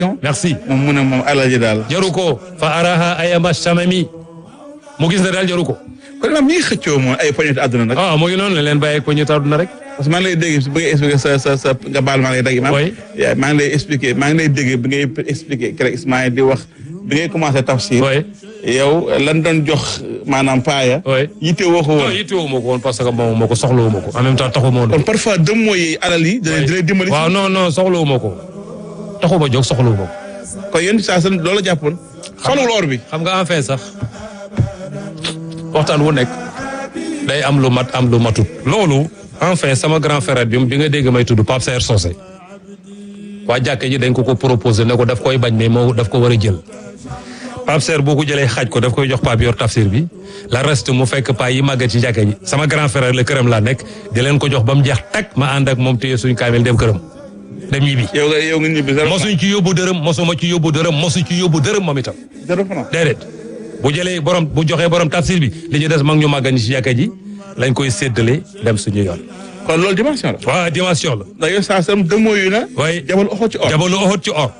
merci moom mu ne moom alal ji daal. jaru ko fa araha ayama samami mu gis ne daal jaru ko kon imaam ñi ngi xëccoo moom ay poñet àdduna nag. ah mu ngi noonu la leen bàyyi ko ñu tàdduna rek parce que maa ngi lay dégg bi ngay expliqué sa sa sa nga baal maa ngi lay dégg imaam. Oui. yaa maa ngi lay expliqué maa ngi lay dégg bi ngay expliqué keroog Ismaïl di wax bi ngay commencé tafsir. oui yow lan doon jox maanaam paaya. Oui. yitte woo ko non woon. yittewoo ma ko woon parce que moom moo ko soxlawu ma ko en même temps taxu ma woon kon parfois dem mooy alal yi. da lay dimbali. waaw non non soxlawu ma ko taxu ma jóg soxlawu ma ko kon yéen saa seen loolu la jàppoon. xolul or bi. xam nga en fait sax waxtaan wu nekk day am lu mat am lu matut loolu en fait sama grand frère bi bi nga dégg may tudd Pape Serre Socé waa jàkke ji dañ ko ko proposé ne ko daf koy bañ mais moo daf ko war a jël Pape Serre boo ko jëlee xaaj ko daf koy jox Pape yor tafsir bi la reste mu fekk paa yi màggat ci jàkke ji sama grand frère la këram laa nekk di leen ko jox ba mu jeex tak ma ànd ak moom téye suñ kaamil dem këram dem ñibbi yow nga yow nga ñibbi zéro mosuñ ci yóbbu dërëm mosuma ci yóbbu dërëm mosu ci yóbbu dërëm moom itam zéro franc. déedéet bu jëlee borom bu joxee borom tafsir bi li ci des mag ñu màggan ci jàkka ji lañ koy séddale dem suñu yoon. kon loolu dimension la. waaw dimension la. ndax yow saa seen dem mooy na. waaye jabal oxo ci or. jabalu oxot ci or.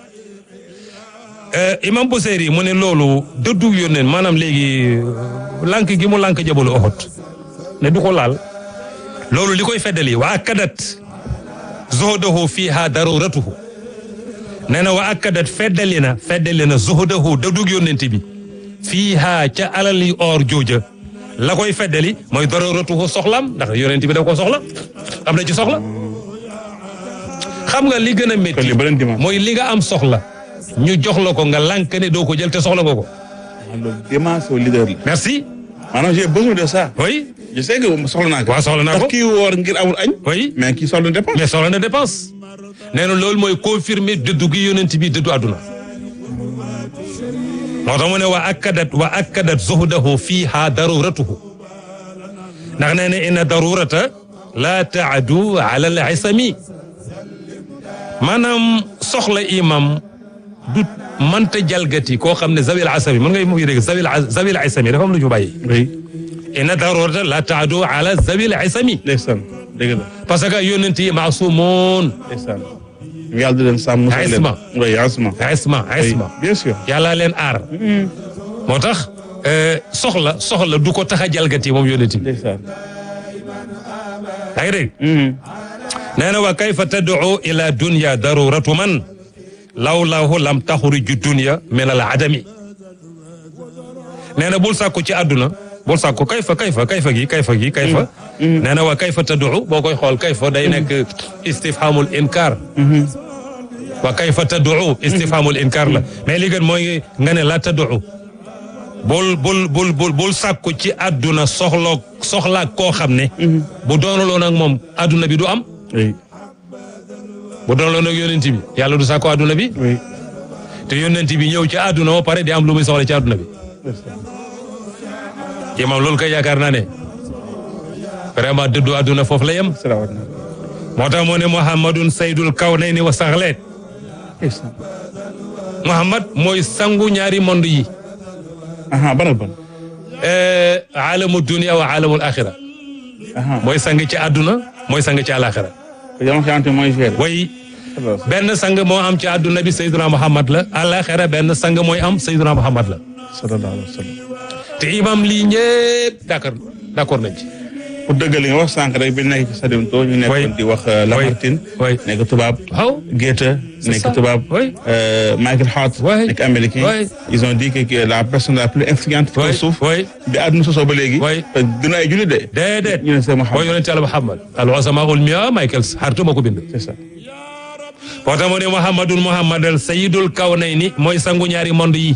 imam Buseyri mu ne loolu dëddu yónneen maanaam léegi lànk gi mu lànk jabalu oxot ne du ko laal. loolu li koy feddali wa akkadat zuhdahu fiha daruratuhu nee na wa akkadat feddali na feddali na zuhdahu dëddu yónnent bi fiha ca alali or jooja la koy feddali mooy daruratuhu soxlam ndax yónnent bi da ko soxla am na ci soxla xam nga li gën a kon métti li beneen dimension. mooy li nga am soxla ñu jox la ko nga lànk ne doo ko jël te soxla nga ko loolu dimension leader la. merci maanaam j'ai besoin de ça. oui je sais que soxla naa ko. waaw soxla naa ko ndax kii woor ngir amul añ. oui mais kii soxla na dépense. mais soxla na dépense nee na loolu mooy confirmer dëddu gi yonent bi dëddu àdduna moo tax mu ne wa akkadat wa akkadat zuhdahu fiha daruratuhu ndax nee na inna darurata la taadu ala al isami maanaam soxla imam du mënta jalgati koo xam ne zawil asami mën ngay mu ngi dégg zawil zawil isami dafa am lu ñu bàyyi oui. inna darurata la taadu ala zawil isami ndeysaan dëgg la. parce que yonent yi maasumoon ndeysaan. yàlla di leen sàmm. musal leen. Isma. oui isma. isma oui isma bien sûr. yàlla leen aar moo tax euh, soxla soxla du ko tax a jalgati moom yonent bi ndeysaan. yaa ngi dégg nee na wa kayfa tad'u ila dunya daruratu man lawlaahu lam taxruju dunya min al adami nee na bul sàkku ci àdduna bul sàkku kayfa kayfa kayfa gi kayfa gi kayfa nee na wa kayfa tad'u boo koy xool kayfa day nekk istifhamul inkar wa kayfa tad'u istifhamul inkar la mais li gën mooy nga ne la tad'u bul bul bul bul bul sàkku ci àdduna soxla soxla koo xam ne bu doonaloon ak moom àdduna bi du am oui. bu doonaloon ak yonent bi yàlla du sàkku àdduna bi oui. te yonent bi ñëw ci àdduna ba pare di am lu muy soxla ci àdduna bi imam loolu kay yaakaar naa ne vraiment dëddu àdduna foofu la yem salaamaaleykum. moo tax moo ne muhammadun saydul kawnayni wa saxleet ndeysaan. muhammad mooy sangu ñaari monde yi aha ban ak ban. alamu dunia wa alamul axira aha mooy sang ci àdduna mooy sang ci àlaxira ko jamono xamante mooy géré. way benn sang moo am ci àdduna bi sayduna muhammad la àlaxira benn sang mooy am sayduna muhammad la sallallahu alayhi wa sallam. te imam lii ñëpp d'accord d'accord nañ ci pour dëggal li nga wax sànq rek bi nekk ci Sadimto ñu nekkoon di wax Lamartine. oui nekk tubaab. waaw Goethe nekk ça. tubaab. Oui. euh, Michael Hart. Oui. nekk américain. Oui. ils ont dit que que la personne la plus influente. ci kaw way suuf. way bi àdduna sosoo ba léegi. Oui. te dina ay jullit de. déedéet ñu ne c'est mooy Muhammad. yonente Yàlla Muhammad al usama ul mia Michael Hart moo ko bind c'est ça. moo tax mu ne muhammadun muhammadal sayidul kawnayni mooy sangu ñaari monde yi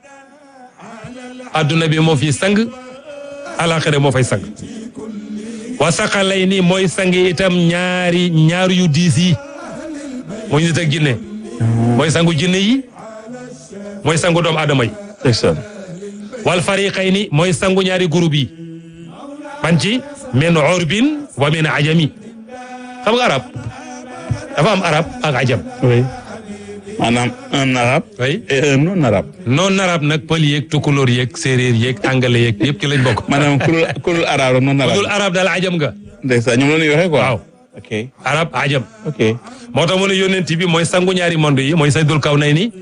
adduna bi moo fi sang alaxira moo fay sang wa saqalayni mooy sang itam ñaari ñaari yu diis yi mooy nit ak jinne mooy sangu jinne yi mooy sangu doomu aadama yi c'est ça. wal fariqayni mooy sangu ñaari groupe yi ban ci min urbin wa min ajami xam nga arab dafa am arab ak ajam oui. maanaam un arabe. oui et un non arabe. non arab nag pël yeeg tukulóor yeeg séeréer yeeg anglais yeeg yëpp ci lañ bokk maanaam kurul kurul arabe non dul arabe. arab daal ajam nga ndeysaan ñoom la ñuy waxee quoi. waaw ok arab ajam ok. moo tax mu ne yónent bi mooy sangu ñaari monde yi mooy saydul kaw nay ni